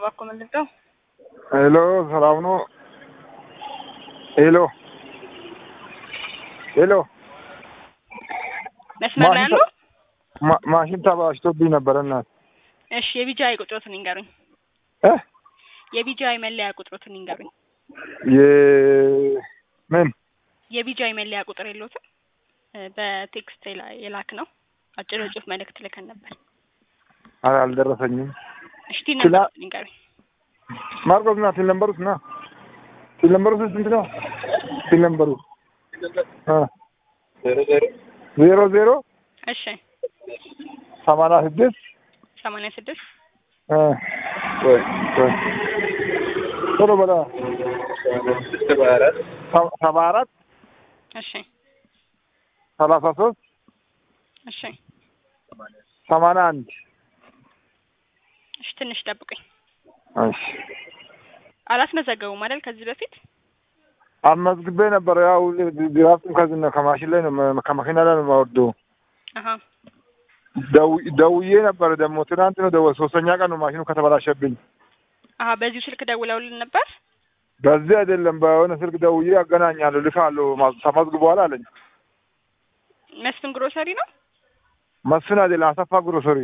እባክዎ ምንድነው? ሄሎ ሰላም ነው? ሄሎ ሄሎ መስመር ላይ አሉ? ማ- ማሽን ተበላሽቶብኝ ነበረ እናት እሺ የቢጂአይ ቁጥሮትን ይንገሩኝ። እ የቢጂአይ መለያ ቁጥሮትን ይንገሩኝ። የ ምን የቢጂአይ መለያ ቁጥር የለዎትም? እ በቴክስት የላ- የላክ ነው። አጭር የጽሁፍ መልእክት ልከን ነበር። አ- አልደረሰኝም። እሺ ቲን ስላ- ነበር ይንገሩኝ። ማርቆስ ና ሲል ነምበሩት ና ሲል ነምበሩ ስንት ነው? ሲል ነምበሩ አ ዜሮ ዜሮ እሺ ሰማንያ ስድስት ሰማንያ ስድስት አ ቆይ ቆይ ቶሎ በላ ሰ- ሰባ አራት እሺ ሰላሳ ሶስት እሺ ሰማንያ አንድ እሺ ትንሽ ጠብቁኝ። እሺ አላስመዘገቡም አይደል ከዚህ በፊት? አስመዝግቤ ነበር። ያው ግራፍም ከዚህ ነው ከማሽን ላይ ነው መ- ከመኪና ላይ ነው የማወርደው። አሀ ደው- ደውዬ ነበር ደግሞ ትናንት ነው ደወል ሶስተኛ ቀን ነው ማሽኑ ከተበላሸብኝ። አሀ በዚሁ ስልክ ደውለውልን ነበር። በዚህ አይደለም በሆነ ስልክ ደውዬ አገናኛለሁ ልካለሁ ማ- ተመዝግቧል አለኝ። መስፍን ግሮሰሪ ነው። መስፍን አይደለም አሰፋ ግሮሰሪ።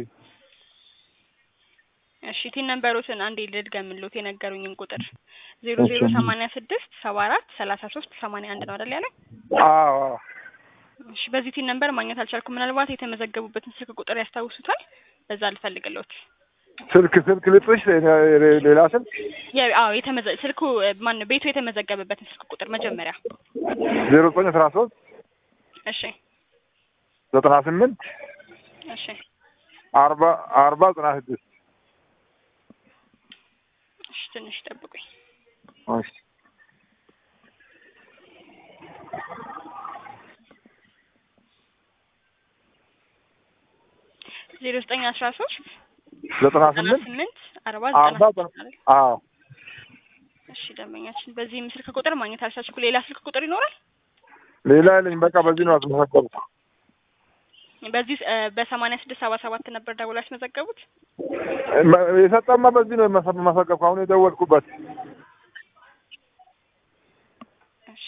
እሺ ቲን ነንበሮትን አንዴ ልድገምልዎት የነገሩኝን ቁጥር ዜሮ እሺ። ዜሮ ሰማንያ ስድስት ሰባ አራት ሰላሳ ሶስት ሰማንያ አንድ ነው አይደል ያለኝ? አዎ አዎ። እሺ በዚህ ቲን ነንበር ማግኘት አልቻልኩም። ምናልባት የተመዘገቡበትን ስልክ ቁጥር ያስታውሱታል? በዛ ልፈልግልዎት። ስልክ ስልክ ልጥሽ ሌ- ሌላ ስልክ የ- አዎ የተመዘ ስልኩ ማን ነው ቤቱ የተመዘገበበትን ስልክ ቁጥር መጀመሪያ። ዜሮ ዘጠኝ አስራ ሶስት እሺ ዘጠና ስምንት እሺ አርባ አርባ ዘጠና ስድስት እሺ ትንሽ ጠብቁኝ። እሺ ዜሮ ዘጠኝ አስራ ሶስት ዘጠና ዘጠና ስምንት ስምንት አርባ አርባ ዘጠና ዘጠና ስድስት አይደል? አዎ እሺ ደንበኛችን በዚህም ስልክ ቁጥር ማግኘት አልቻልኩ። ሌላ ስልክ ቁጥር ይኖራል? ሌላ የለኝ። በቃ በዚህ ነው ያስመዘገብኩት። በዚህ እ በሰማንያ ስድስት ሰባ ሰባት ነበር ደውሎ ያስመዘገቡት። መ- የሰጠማ በዚህ ነው የመሰ- መሰገብኩ አሁን የደወልኩበት። እሺ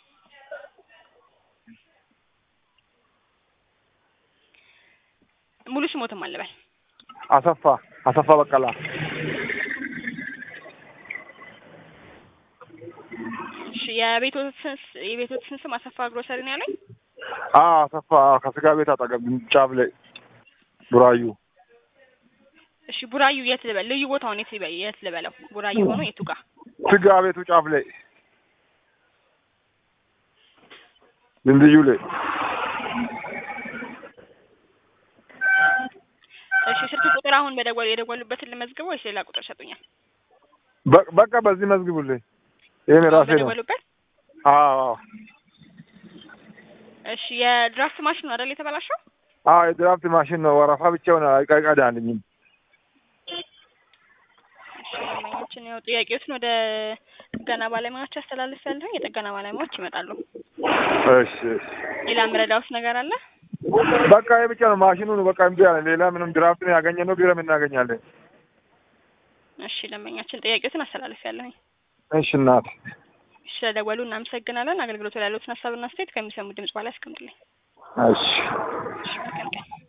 ሙሉ ስሞትም አለበል አሰፋ አሰፋ በቀላ እሺ የቤቶትን የቤቶትን ስም አሰፋ ግሮሰሪ ነው ያለኝ። አዎ አሰፋ አዎ፣ ከስጋ ቤት አጠገብ ጫፍ ላይ ቡራዩ እሺ ቡራዩ የት ልበል? ልዩ ቦታውን የት ልበል? የት ልበለው? ቡራዩ ሆኖ የቱ ጋር? ስጋ ቤቱ ጫፍ ላይ ድልድዩ ላይ እሺ ስልክ ቁጥር አሁን በደወሉ የደወሉበትን ልመዝግበው ወይስ ሌላ ቁጥር ሰጡኛል? በ- በቃ በዚህ መዝግቡልኝ። ይሄን ራሴ ነው። በደወሉበት አዎ አዎ እሺ የድራፍት ማሽን ነው አይደል የተበላሸው? አዎ የድራፍት ማሽን ነው። ወረፋ ብቻ ሆነ አይቀዳልኝም። እሺ ደንበኛችን ያው ጥያቄዎችን ወደ ጥገና ባለሙያዎች አስተላልፍ ያለሁ የጥገና ባለሙያዎች ይመጣሉ። እሺ እሺ። ሌላ ምረዳውስ ነገር አለ? በቃ ይሄ ብቻ ነው ማሽኑ ነው በቃ እምቢ አለ። ሌላ ምንም ድራፍት ነው ያገኘነው ቢረም እናገኛለን። እሺ ደንበኛችን ጥያቄዎችን አስተላልፍ ያለሁኝ። እሺ እናት ስለደወሉ እናመሰግናለን። አገልግሎቱ ላይ ያሉትን ሀሳብና አስተያየት ከሚሰሙ ድምጽ በኋላ ያስቀምጡልኝ። እሺ እሺ መልካም ቀን።